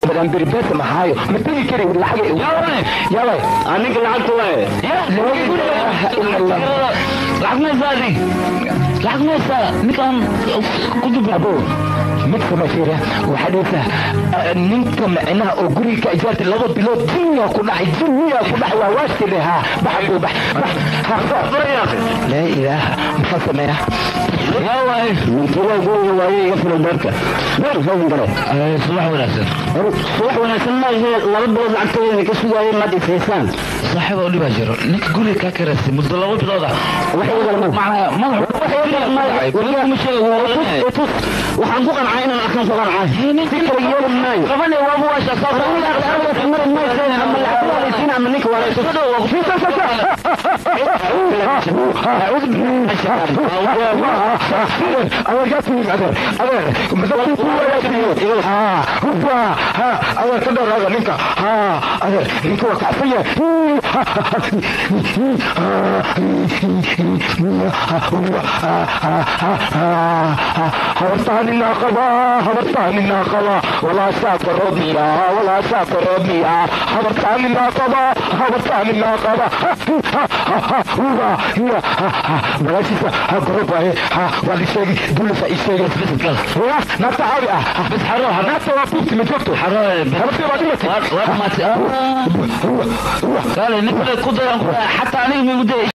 banaanberi beesa maxaayo ma tegi kari lacag yaway aninka lacagta waay lacag maysaa adig lacag maysaa ninkaan ku dubabo mid samaysiira waxaa dhehaysaa ninka micnaha oo guriga ka ijaartay laba bilood dunya ku dhacay dunya ku dhacay waa waashile haa bax buu bax bax laa ilaaha maxaa sameeya yaway mintiga guriga waaye iga fulan beerka beer soo galo subax wanaagsan subax wanaagsan maahe laba bilood lacagtooda ka sugaayeen maad isaysaan saaxiiba u dhibaa jiro ninka guriga kaa karaysay muddo laba bilood ah macnaa madax tus waxaan ku qancay inaan arkaan soo qancay si kale yeeli maayo qabane waaba waasha ama ninka adeer ka dheeraada ninka adeer ninka waa kacsan habartaanina qaba habartaanina qaba walaa saaka roobmiya walaa saaka roobmiya habartaanina qaba habartaanina qaba magaashiisa gorobaye waa la sheegi dulisa i sheegay naata caawi ah bas xaro naata waa ku timid joogto xaro habartay waa dhimatay waa dhamaatay kaale ninka ku dayan xataa aniga migu day